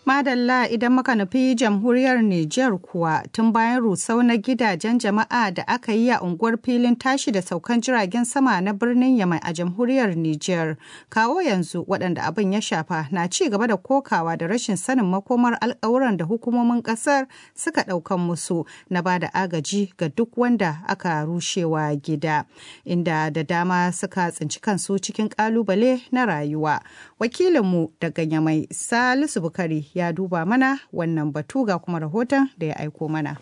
Madalla idan muka nufi jamhuriyar Nijar kuwa tun bayan rusau na gidajen jama'a da aka yi a unguwar filin tashi da saukan jiragen sama na birnin Yamai a jamhuriyar Nijar. Kawo yanzu waɗanda abin ya shafa na ci gaba da kokawa da rashin sanin makomar alƙawuran da hukumomin ƙasar suka ɗaukan musu na ba da agaji ga duk wanda aka rushewa gida. Inda da dama suka tsinci kansu cikin ƙalubale na rayuwa. Wakilinmu daga Yamai Salisu Bukari ya duba mana wannan batu ga kuma rahoton da ya aiko mana.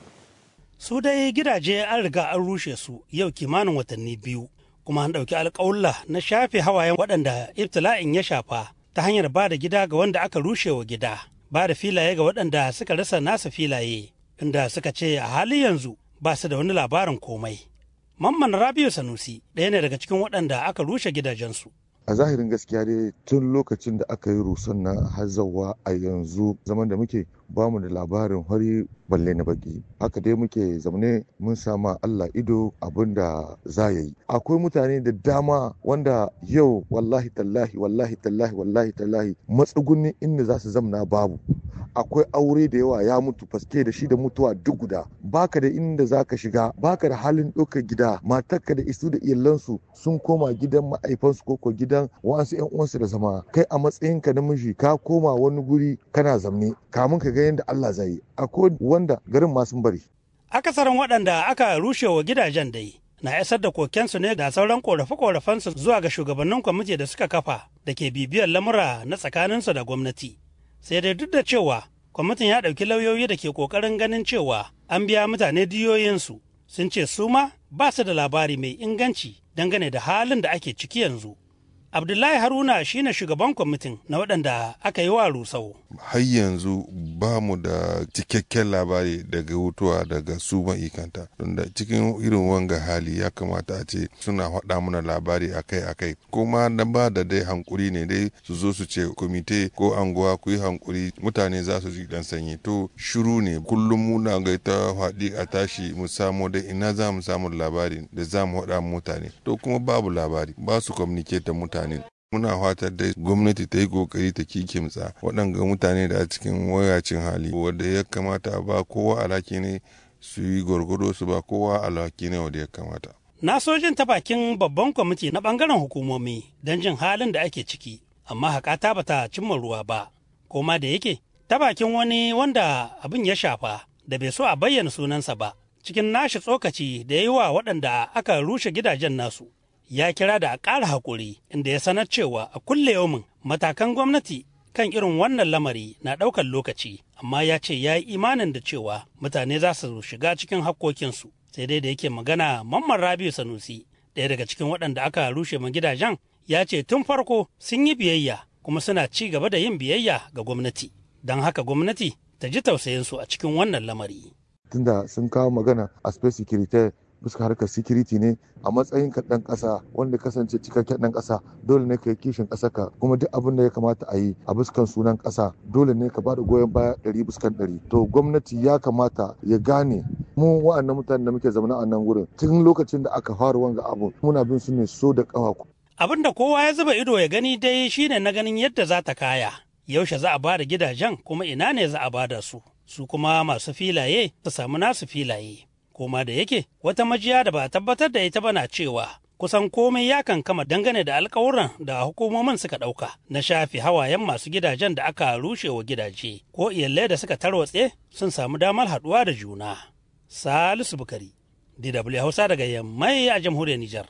Su dai gidaje an riga an rushe su yau kimanin watanni biyu kuma an ɗauki alƙawulla na shafe hawayen waɗanda ibtila'in ya shafa ta hanyar ba da gida ga wanda aka rushe wa gida ba da filaye ga waɗanda suka rasa nasa filaye inda suka ce a hali yanzu ba su da wani labarin komai. Mamman Rabiu Sanusi ɗaya ne daga cikin waɗanda aka rushe gidajensu. a zahirin gaskiya dai tun lokacin da aka yi rusan na hazawa a yanzu zaman da muke bamu da labarin hari balle na baki haka dai muke zaune mun sama Allah ido abin da za ya yi akwai mutane da dama wanda yau wallahi tallahi wallahi tallahi wallahi tallahi matsugunnin inda za su zamna babu akwai aure da yawa ya mutu faske da shi da mutuwa duk guda baka da inda za ka shiga baka da halin ɗaukar gida matarka da isu da iyalansu sun koma gidan ma'aifansu ko ko gidan wasu yan uwansu da zama kai a matsayinka na miji ka koma wani guri kana zamne kamun ka ga yadda Allah zai yi akwai wanda garin ma sun bari Akasarin waɗanda aka rushe wa gidajen dai na isar da kokensu ne da sauran korafe-korafensu zuwa ga shugabannin kwamiti da suka kafa da ke bibiyar lamura na tsakaninsu da gwamnati. Sai dai duk da cewa kwamitin ya ɗauki lauyoyi da ke ƙoƙarin ganin cewa an biya mutane diyoyinsu sun ce su ma ba su da labari mai inganci dangane da halin da ake ciki yanzu. Abdullahi Haruna shine shugaban kwamitin na waɗanda aka yi wa rusau. Har yanzu ba mu da cikakken labari daga hutuwa daga su ma'ikanta. Don da cikin irin wanga hali ya kamata a ce suna faɗa mana labari akai-akai. Kuma na ba da dai hankuri ne dai su zo su ce komite ko anguwa ku yi hankuri mutane za su ji dan sanyi. To shiru ne kullum muna ga ta faɗi a tashi mu samu dai ina za mu samu labari da za mu faɗa mutane. To kuma babu labari ba su communicate da mutane. mutane muna fatar dai gwamnati ta yi kokari ta kikimtsa waɗanga mutane da a cikin wayacin hali wanda ya kamata a ba kowa alhaki ne su yi gwargwado su ba kowa alhaki ne wanda ya kamata Na sojin ta bakin babban kwamiti na bangaren hukumomi don jin halin da ake ciki, amma haƙata ba ta cimma ruwa ba, koma da yake ta bakin wani wanda abin ya shafa da bai so a bayyana sunansa ba, cikin nashi tsokaci da ya yi wa waɗanda aka rushe gidajen nasu. ya kira da a ƙara haƙuri inda ya sanar cewa a kulle yaumin matakan gwamnati kan irin wannan lamari na ɗaukar lokaci amma ya ce ya yi imanin da cewa mutane za su shiga cikin hakkokinsu sai dai da yake magana mamman rabiu sanusi ɗaya daga cikin waɗanda aka rushe ma gidajen ya ce tun farko sun yi biyayya kuma suna ci gaba da yin biyayya ga gwamnati don haka gwamnati ta ji tausayinsu a cikin wannan lamari. tunda sun kawo magana a space security bisa harkar security ne a matsayin ka dan kasa wanda kasance cikakken dan kasa dole ne ka yi kishin kasa ka kuma duk abin da ya kamata a yi a buskan sunan kasa dole ne ka bada goyon baya ɗari buskan ɗari to gwamnati ya kamata ya gane mu wa'annan mutanen da muke zama a nan wurin tun lokacin da aka fara wanga abu muna bin su ne so da kawa Abin da kowa ya zuba ido ya gani dai shine na ganin yadda za ta kaya yaushe za a ba da gidajen kuma ina ne za a ba da su su kuma masu filaye su samu nasu filaye koma da yake wata majiya da ba a tabbatar da ita bana cewa kusan komai ya kankama dangane da alkawuran da hukumomin suka ɗauka na shafi hawayen masu gidajen da aka rushe wa gidaje ko iyalai da suka tarwatse sun samu damar haɗuwa da juna. Salisu Bukari, DW Hausa daga Yammai a jamhuriyar Nijar.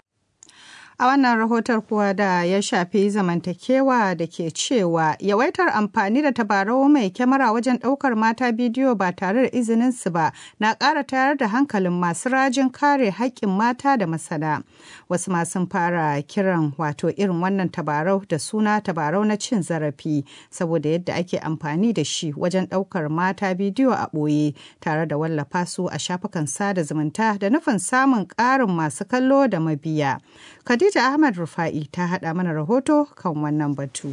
A wannan rahoton kuwa da ya shafi zamantakewa da ke cewa yawaitar amfani da tabarau mai kyamara wajen ɗaukar mata bidiyo ba tare da izininsu ba na ƙara tayar da hankalin masu rajin kare haƙƙin mata da masana. Wasu masu fara kiran wato irin wannan tabarau da suna tabarau na cin zarafi saboda yadda ake amfani da shi wajen ɗaukar mata bidiyo a ɓoye tare da wallafa su a shafukan sada zumunta da nufin samun ƙarin masu kallo da mabiya. Khadija Ahmad Rufa'i ta haɗa mana rahoto kan wannan batu.